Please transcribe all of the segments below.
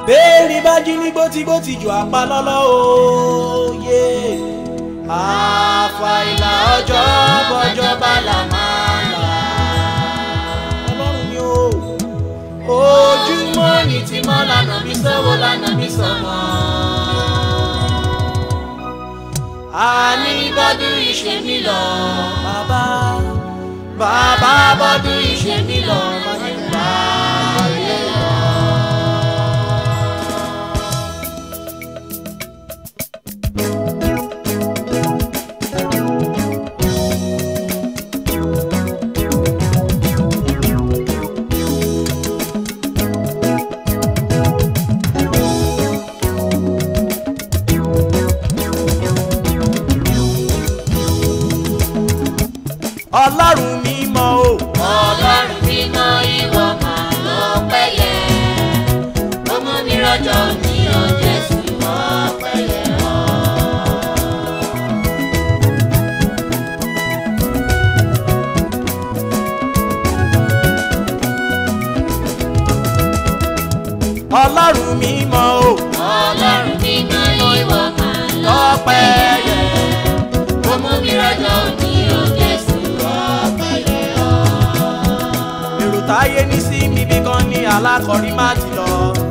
béèrè bá jí ní gbótígbótí jù apá lọ́lọ́ òye àfàìlà ọjọ́ bọ́jọ́ bá là máa là ọlọ́run ni ó ojúmọ́ ní tí mọ́ lànà bí sọ́wọ́ lànà bí sọ́mọ́ àní bọ́dún ìṣe mi lọ bàbá bàbá bọ́dún ìṣe mi lọ má jẹ́ bá ayé lọ. ọlọ́run mímọ́ o. ọlọ́run mímọ́ ìwọ máa lọ pẹ́yẹ ó mú mi rọ́jọ́ ní ọjọ́ sí wọ́n pẹ́yẹ ọ́. ọlọ́run mímọ́ o. ọlọ́run mímọ́ ìwọ máa lọ lọ́pẹ́ pẹ́yẹ ó mú mi rọ́jọ́ ní ọjọ́ sí wọ́n pẹ́yẹ ọ́. èrò táyé ní sí mi bí kan ní alákọ̀rí má ti lọ.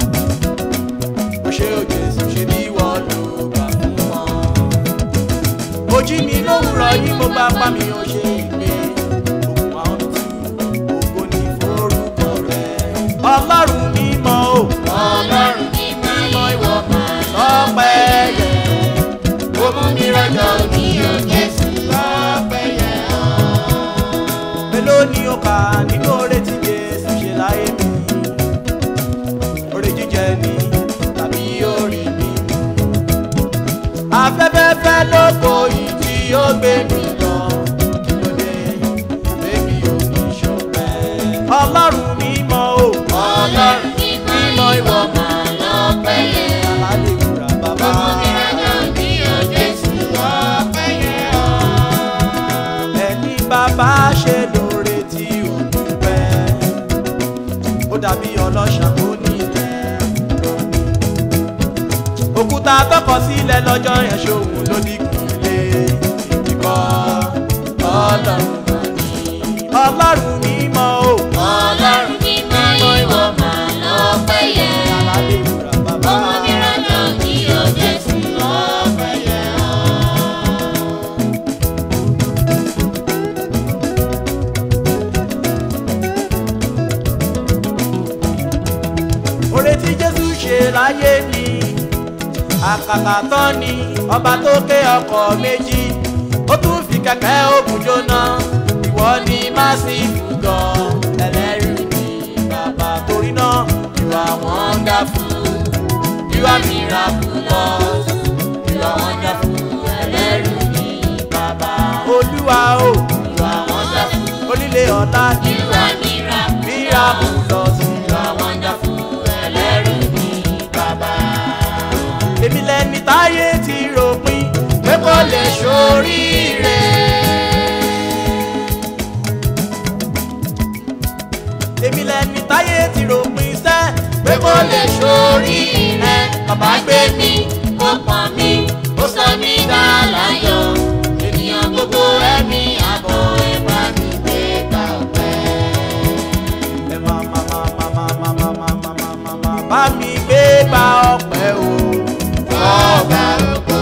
ó ṣe òjò èsì ṣe bí wọ́n lò gbà fún wọn. ojí mi lówùrọ̀ yìí mo bá pa mi ò ṣe ìgbé. òkun àwọn tù ògo ní forúkọ rẹ̀. ọlọ́run mímọ́ o. ọlọ́run mímọ́ ìwọ máa lọ lọ́pẹ́ yẹ. ó mú mi rọ́jọ́ ní ọjọ́ sí wọ́n pẹ́yẹ ọ́. mélòó ni ó kà nínú oore tí Jésù ṣe láyé mi oore jíjẹ ni tàbí oore mi afẹ́fẹ́fẹ́ lóko yìí tí ó gbé mi lọ kí ló dé bébí ò ní ṣọpẹ́ ọlọ́run mímọ́ o ọlọ́run mímọ́ ìwọ máa lọ pẹ́yẹ. alálẹ̀ ìwúrà bàbá ẹni bàbá ṣe lóore tí ò dúpẹ́ ó dàbí ọlọ́ṣà tó ní ilẹ̀ òkúta tọkọ sílẹ̀ lọ́jọ́ yẹn ṣòun ló dínkù lé ìdíkọ́ ọlọ́run mà ní ọlọ́run mímọ́ o alálẹ̀ ìwúrà bàbá oore tí jésù ṣe láyé ni àkàkà tán ni ọba tó ké ọkọ̀ méjì ó tún fi kẹ̀kẹ́ òkun jóná ìwọ ni massive gan ẹlẹ́rìí ni bàbá torí náà you are wonderful you are miraculous you are wonderful ẹlẹ́rìí ni bàbá olúwa o you are wonderful onílé ọ̀la you are miraculous you are wonderful ẹlẹ́rìí ni bàbá èmi lẹni táyé ti ròpin pé kò lè ṣoríire. èmi lẹni táyé ti ròpin sẹ́ pé kò lè ṣoríire. bàbá gbé mi Ó pọ̀n mi, ó sọ mí dá láyọ̀. Ènìyàn gbogbo ẹ̀mí àbọ̀ ẹ̀ bá mi gbé gbà ọ̀pẹ́. ẹ máa máa máa máa máa máa máa máa máa máa máa máa bá mi gbé gba ọpẹ́ o. Ọba ògo.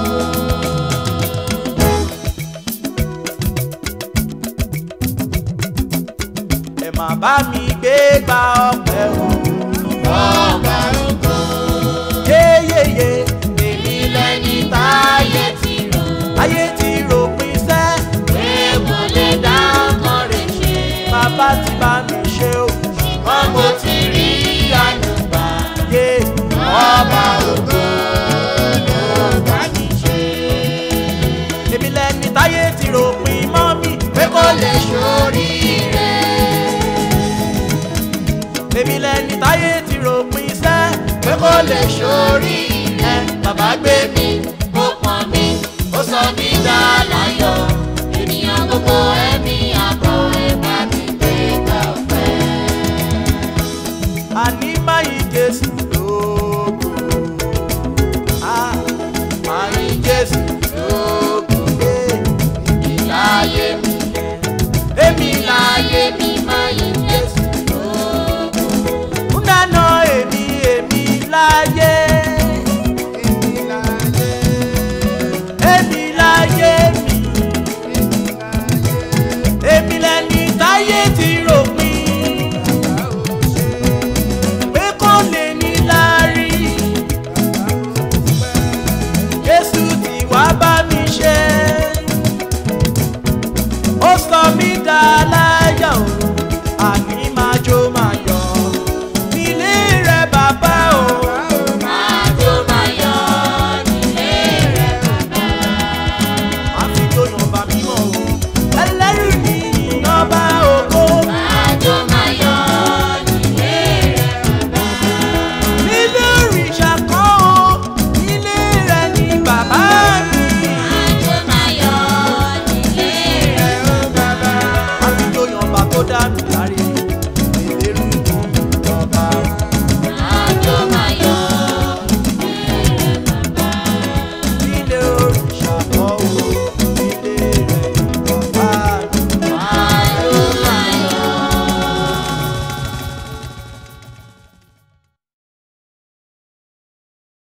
ẹ máa bá mi gbé gba ọpẹ́ o. Ọba ògo. yéyéyé Èmi lẹni táyé ti rò. ayé ti ròpin sẹ́ Pé mo lè dá ọkàn rẹ̀ ṣe. bàbá ti bá mi ṣe o. Ṣùgbọ́n mo ti rí àyùbá. yé Ọba ògo ló bá mi ṣe. èmi lẹni táyé ti ròpin mọ́ mi pé kò lè ṣoríire. èmi lẹni táyé ti ròpin sẹ́ pé kò lè ṣoríire. bàbá gbé mi Ó pọ̀n mi, ó sọ mí dá láyọ̀. Ènìyàn gbogbo ẹ̀mí àbọ̀ ẹ̀ bá mi gbé gbà ọ̀pẹ́. àní máyì jésù